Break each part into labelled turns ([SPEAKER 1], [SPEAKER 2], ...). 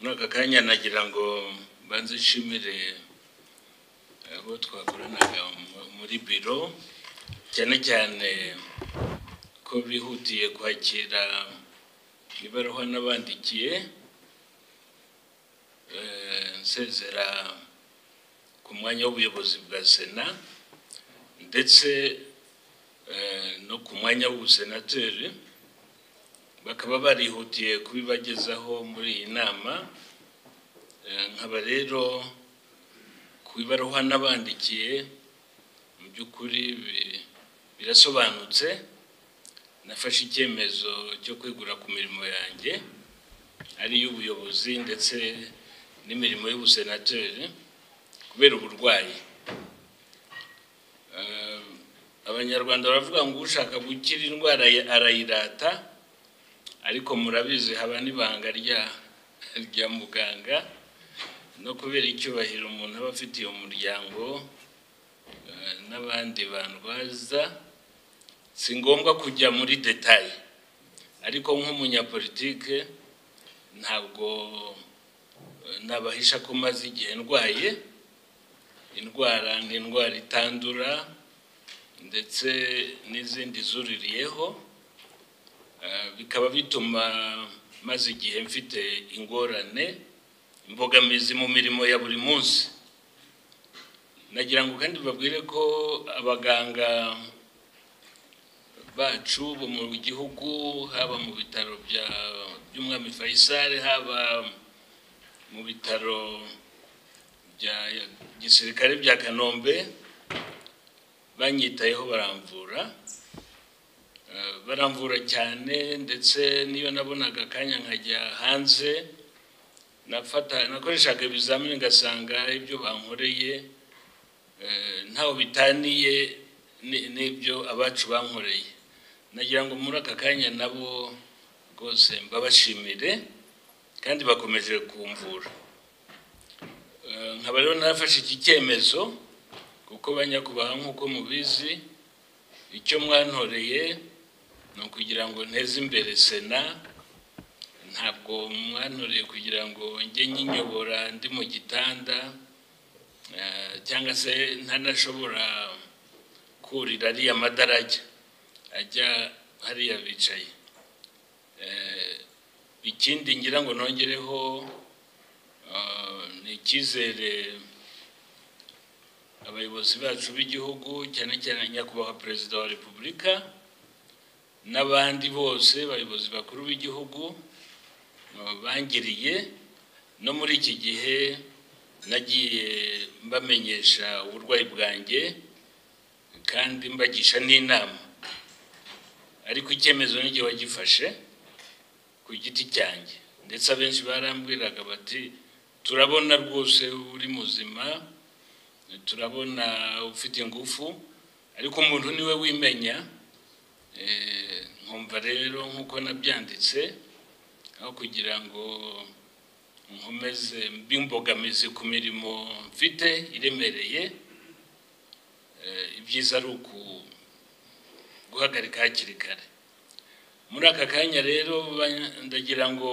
[SPEAKER 1] muri aka kanya nagira ngo mbanze nshimire abo twakoranaga muri biro cyane cyane ko bihutiye kwakira ibaruwa n'abandikiye nsezera ku mwanya w'ubuyobozi bwa sena ndetse no ku mwanya w'ubusenateri bakaba barihutiye kubibagezaho muri iyi nama nkaba rero ku ibaruwa n'abandikiye mu by'ukuri birasobanutse nafashe icyemezo cyo kwegura ku mirimo yanjye ari iy'ubuyobozi ndetse n'imirimo y'ubusenateri kubera uburwayi abanyarwanda baravuga ngo ushaka gukira indwara arayirata ariko murabizi haba n'ibanga rya muganga no kubera icyubahiro umuntu aba afitiye umuryango n'abandi bandwaza si ngombwa kujya muri detaye ariko nk'umunyapolitike ntabwo nabahisha ko maze igihe ndwaye indwara ni indwara itandura ndetse n'izindi zuririyeho bikaba bituma maze igihe mfite ingorane imbogamizi mu mirimo ya buri munsi nagira ngo kandi babwire ko abaganga bacu bo mu gihugu haba mu bitaro by'umwami Faisal haba mu bitaro bya gisirikare bya kanombe banyitayeho baramvura baramvura cyane ndetse n'iyo nabonaga akanya nkajya hanze nakoreshaga ibizamini ngasanga ibyo bankoreye ntaho bitaniye n'ibyo abacu bankoreye nagira ngo muri aka kanya nabo rwose mbabashimire kandi bakomeje kumvura nkaba rero nafashe iki cyemezo kuko banyakubaha nk'uko mubizi icyo mwantoreye ni ukugira ngo nteze imbere sena ntabwo mwantoreye kugira ngo njye nyinyobora ndi mu gitanda cyangwa se ntanashobora kurira ariya madarajya ajya hariya bicaye ikindi ngira ngo nongereho ni icyizere abayobozi bacu b'igihugu cyane cyane nyakubahwa perezida wa repubulika n'abandi bose abayobozi bakuru b'igihugu bangiriye no muri iki gihe nagiye mbamenyesha uburwayi bwanjye kandi mbagisha n'inama ariko icyemezo n'igihe wagifashe ku giti cyanjye ndetse abenshi barambwiraga bati turabona rwose uri muzima turabona ufite ingufu ariko umuntu niwe wimenya nkumva rero nk'uko nabyanditse aho kugira ngo nkomeze mbimbogamizi ku mirimo mfite iremereye ibyiza ari guhagarika hakiri kare muri aka kanya rero ndagira ngo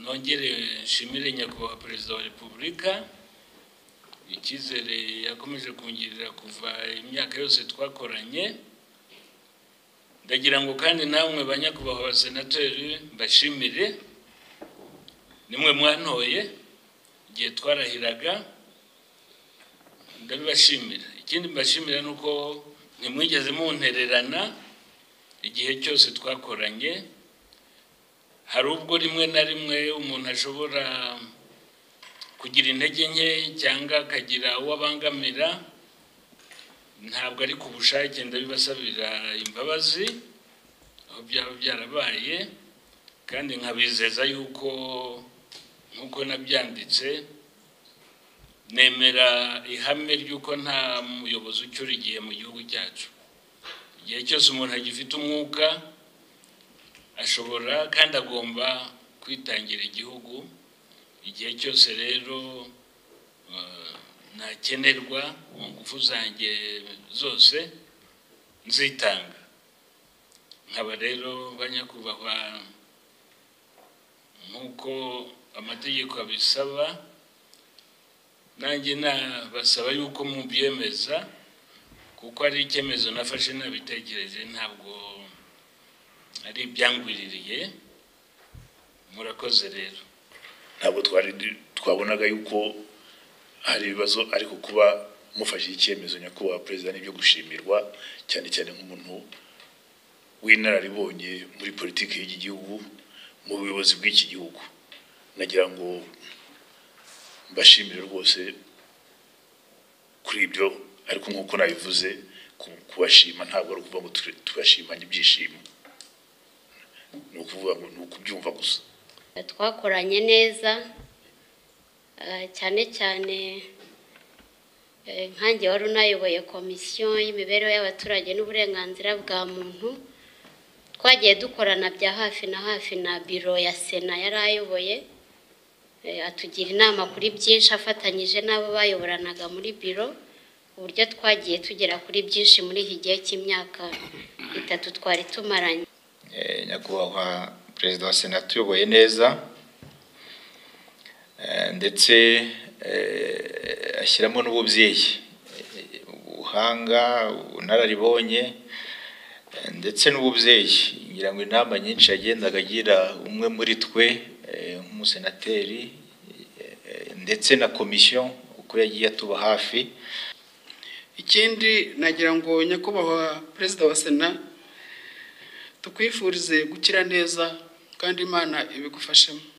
[SPEAKER 1] nongere nshimire nyakubahwa perezida wa repubulika icyizere yakomeje kungirira kuva imyaka yose twakoranye ndagira ngo kandi namwe banyakubahwa abasenateri mbashimire nimwe mwantoye igihe twarahiraga ndabibashimira ikindi mbashimira ni uko ntimwigeze muntererana igihe cyose twakoranye hari ubwo rimwe na rimwe umuntu ashobora kugira intege nke cyangwa akagira uwo abangamira ntabwo ari ku bushake ndabibasabira imbabazi aho byaba byarabaye kandi nkabizeza yuko nk'uko nabyanditse nemera ihame ry'uko nta muyobozi ucyura igihe mu gihugu cyacu igihe cyose umuntu agifite umwuka ashobora kandi agomba kwitangira igihugu igihe cyose rero nakenerwa mu ngufu zanjye zose nzitanga nkaba rero banyakubahwa nk'uko amategeko abisaba nanjye nabasaba yuko mubyemeza kuko ari icyemezo nafashe nabitekereje ntabwo ari ibyangwiririye murakoze rero
[SPEAKER 2] ntabwo twari du- twabonaga yuko hari ibibazo ariko kuba mufashe icyemezo nyakubahwa perezida n'ibyo gushimirwa cyane cyane nk'umuntu w'inararibonye muri politiki y'iki gihugu mu buyobozi bw'iki gihugu nagira ngo mbashimire rwose kuri ibyo ariko nk'uko nabivuze ku- kubashima ntabwo ari ukuvuga ngo tu- tubashimanye ibyishimo ni ukuvuga ngo ni ukubyumva gusa
[SPEAKER 3] twakoranye neza eh, cyane cyane eh, nkanjye wari unayoboye komisiyo y'imibereho y'abaturage n'uburenganzira bwa muntu twagiye dukorana bya hafi na hafi na biro ya sena yari ayoboye Eh, atugira inama kuri byinshi afatanyije n'abo bayoboranaga muri biro uburyo twagiye tugera kuri byinshi muri iki gihe cy'imyaka itatu twari tumaranye
[SPEAKER 4] Eh, nyakubahwa perezida wa sena tuyoboye neza Eh, ndetse eh, ashyiramo n'ububyeyi Eh, ubuhanga ubunararibonye eh, ndetse n'ububyeyi ngira ngo inama nyinshi yagendaga agira umwe muri twe eh, nk'umusenateri eh, ndetse na komisiyo uko yagiye atuba hafi
[SPEAKER 5] ikindi nagira ngo nyakubahwa perezida wa sena tukwifurize gukira neza kandi imana ibigufashemo